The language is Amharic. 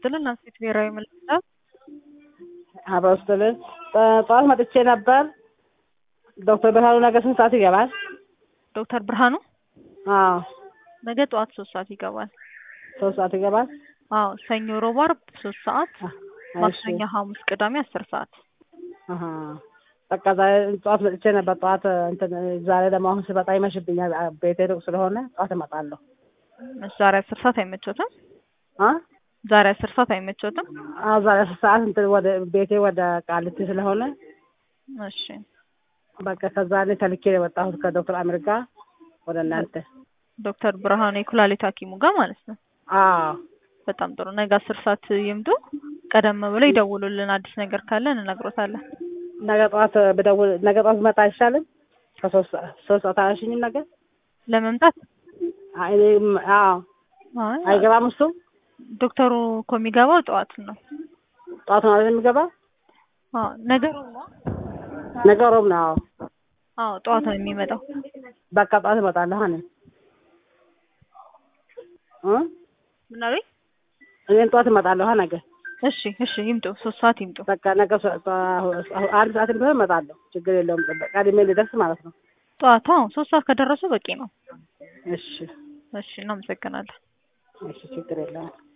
ይስጥልን። አንሴት ብሔራዊ ምልክታ አብረው ስትልን ጠዋት መጥቼ ነበር። ዶክተር ብርሃኑ ነገ ስንት ሰዓት ይገባል? ዶክተር ብርሃኑ አዎ ነገ ጠዋት ሶስት ሰዓት ይገባል። ሶስት ሰዓት ይገባል። አዎ ሰኞ፣ ሮብ፣ ዓርብ ሶስት ሰዓት፣ እሺ ማክሰኞ፣ ሐሙስ፣ ቅዳሜ አስር ሰዓት። አሀ በቃ ዛሬ ጠዋት መጥቼ ነበር። ጠዋት እንትን ዛሬ ደግሞ አሁን ስመጣ ይመሽብኛል። ቤቴ ሩቅ ስለሆነ ጠዋት እመጣለሁ። እሺ፣ ዛሬ አስር ሰዓት አይመቾትም? አ ዛሬ አስር ሰዓት አይመቾትም? አዎ ዛሬ አስር ሰዓት እንትን ወደ ቤቴ ወደ ቃሊቲ ስለሆነ እሺ በቃ ከዛ እኔ ተልኬ ነው የመጣሁት ከዶክተር አሚር ጋር ወደ እናንተ። ዶክተር ብርሃኑ የኩላሊት ሐኪሙ ጋር ማለት ነው። አዎ በጣም ጥሩ። ነገ አስር ሰዓት ይምጡ። ቀደም ብለው ይደውሉልን። አዲስ ነገር ካለ እንነግሮታለን። ነገ ጠዋት ብደውል ነገ ጠዋት ብመጣ አይሻልም? ከሶስት ሰዓት ሶስት ሰዓት አያሽኝም ነገ? ለመምጣት አይ እኔም አዎ አይ አይገባም እሱ ዶክተሩ እኮ የሚገባው ጠዋት ነው። ጠዋት ነው አይደል የሚገባ? አዎ ነገሩ ነው። ነገ ሮብ ነው። አዎ አዎ ጠዋት ነው የሚመጣው። በቃ ጠዋት እመጣለሁ እኔ እ ምን አሉኝ? እኔም ጠዋት እመጣለሁ ነገ። እሺ እሺ ይምጡ። ሶስት ሰዓት ይምጡ። በቃ ነገ ሶ- ጠዋ- አንድ ሰዓት ቢሆን እመጣለሁ። ችግር የለውም። ቀድሜ ልደርስ ማለት ነው። ጠዋት አዎ ሶስት ሰዓት ከደረሱ በቂ ነው። እሺ እሺ እናመሰግናለን። እሺ ችግር የለውም።